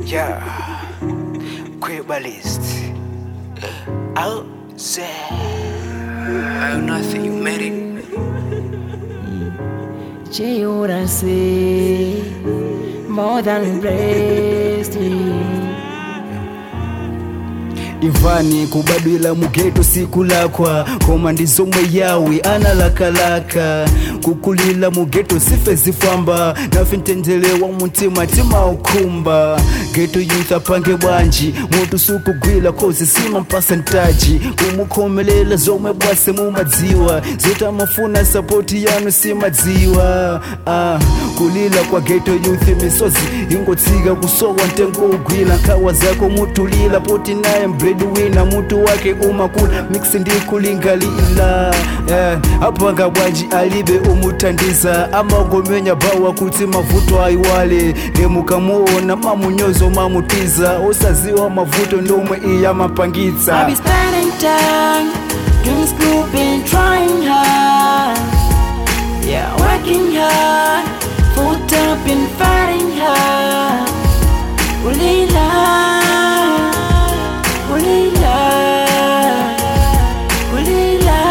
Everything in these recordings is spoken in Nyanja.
Yeah, Quibbalist. Outside. I know nothing, you made it. Chiurase more than blessed. imvani kubadwila mugeto siku lakwa koma ndizomwe yawe analakalaka kukulila mugeto sife zifwamba nafe ntendelewa muntima timaukhumba geto youth apange bwanji mutu sukugwila kozi sima mpasantaji kumukhomelela zomwe bwase mumadziwa zotamafuna sapoti yanu simadziwa ah, kulila kwa geto youth misozi ingotsika kusowa ntengo ugwila nkhawa zako mutulila poti naye breadwinner mutu wake umakula mix ndi kulingalila yeah. apanga bwanji alibe umutandiza amagomenya bawa kuti mavuto aiwale ndemukamuona mamunyozo mamutiza osaziwa mavuto ndomwe iyamapangitsa I be spending time doing school, been trying hard. Yeah, working hard, full time, been fighting hard. Ulila, ulila, ulila,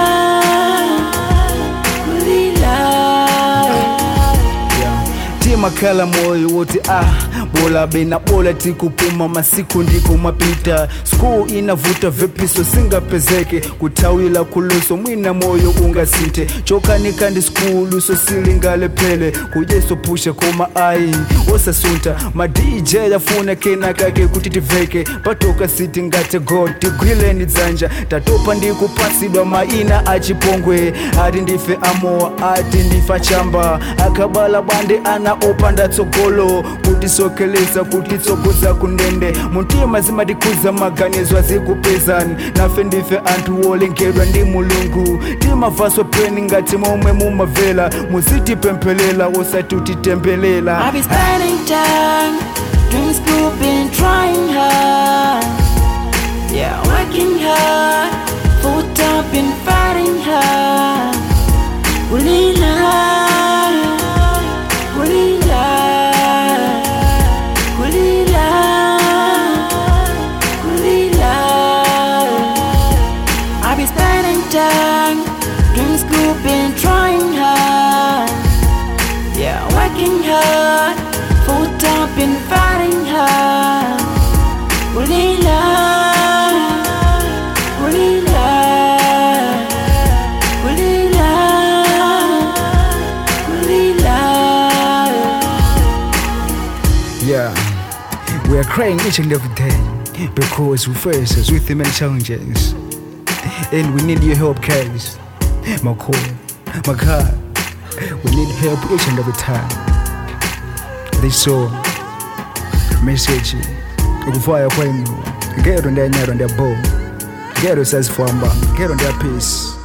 ulila. timakhala moyo woti ah bola bena bola tikupuma masiku ndiko mapita skulu inavuta vipiso singapezeke kuthawila khuluso mwina moyo ungasinthe chokanika ndi skulu sosilingalepele kujeso pusha koma ayi osasunta ma dj yafuna kena kake kuti tiveke patoka siti ngate god tigwileni dzanja tatopa ndikupasidwa maina achipongwe ati ndife amowa ati ndifa chamba akabala bwande ana opanda tsogolo kutisokeleza kutitsogodza kundende muntima zimatikhuza maganizo azikupezani nafe ndife anthu wolengedwa ndi mulungu timavaso peni ngati momwe mumavela muzitipemphelela osati I utitembelela be spending time doing school, been trying hard. Yeah, working hard, full time, been fighting hard. Ulila, ulila, ulila, ulila. I be spending time doing school, been trying hard. Yeah, working hard, full time, been fighting hard. Ulila, ulila, ulila, ulila. Yeah, we are crying each and every day because we face with many challenges, and we need your help, guys. My call, my God, we need help each and every time. This song, message, ukufaya kwenu, ngero ndanyaro ndabo, ngero sazifamba, ngero ndya peace.